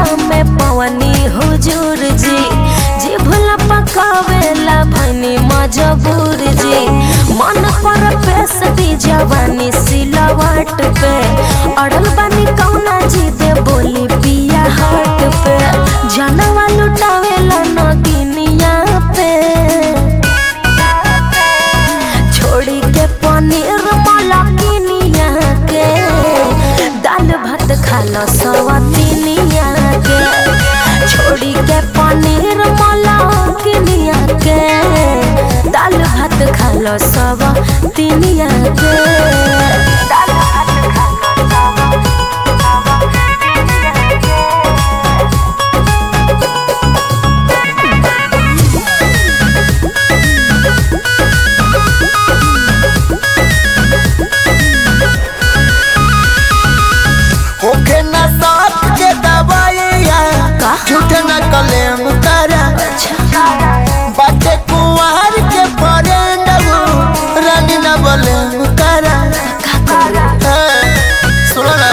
में पवनी हुजूर जी जी भूला पकावेला भनी मजबूर जी मन पर पेश दी जवानी सिलवट पे अड़ल बानी कौना जी दे बोली पिया हट पे जनवा लुटावेला नगिनिया पे छोड़ी के पनीर मलकिनिया के दाल भात खालो सवतिनिया के छोड़ी के पनीर मलकिनिया के दाल भात खालो सवतिनिया के दाल भात खालो होके न साथ के दवाइया का? झूठ न कलेम करा बाटे कुंवर के फ्रेंड रानी न बलेम करा हाँ, सुनो ना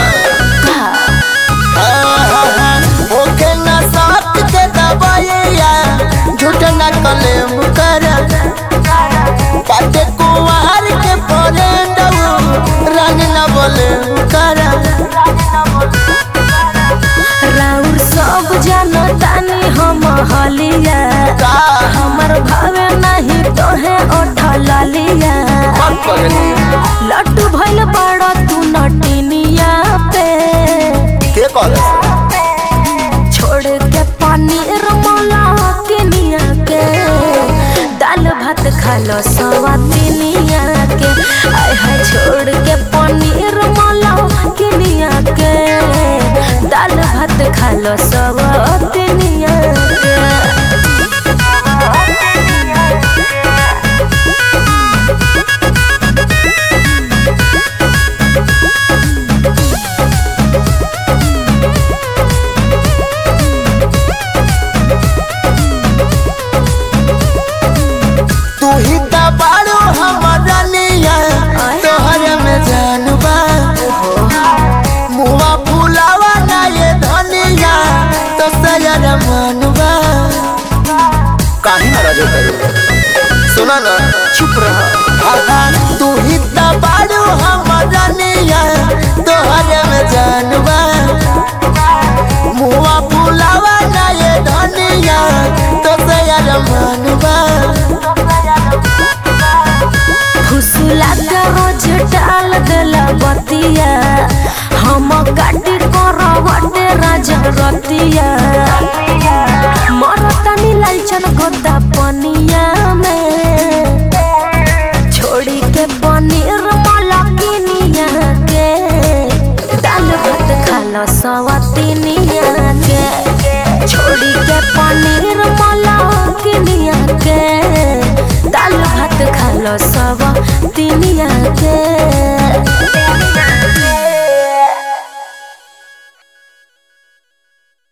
हाँ, हाँ, हाँ। होके न साथ के दवाइया झूठ न कलेम करा बाटे कुंवर के फ्रेंड रानी न बलेम करा राउर सब जनतानी हम हलिया का हमर भावे नहीं तोहे उठल लिया मन पगली लड्डू भइल बड़ा तू नटिनिया पे के कहले छोड़ के पनीर मला किनिया के दाल भात खालो सवातिनिया के आय हाय छोड़ के पनीर मला किनिया के दाल भात खालो सवातिनिया के तू ही त बाड़ू हमर रानिया तोहरे में जानबा मुआ फुलावा ना ये धनिया तो सयर मनबा काहे नाराज होता सुना ना चुप रहा तू ही त बाड़ू हमर रानिया तोहरे में जानबा मुआ फुलावा ना ये धनिया तो सयर मनबा फुसला के रोज डाल देला बतिया हम काटी करवटे राजा रतिया मरतनी लालचन गोदा पनिया में छोड़ी के पनीर मलकिनिया के दाल भात खालो सवतिनिया के छोड़ी के पनीर मलकिनिया के दाल भात खालो सब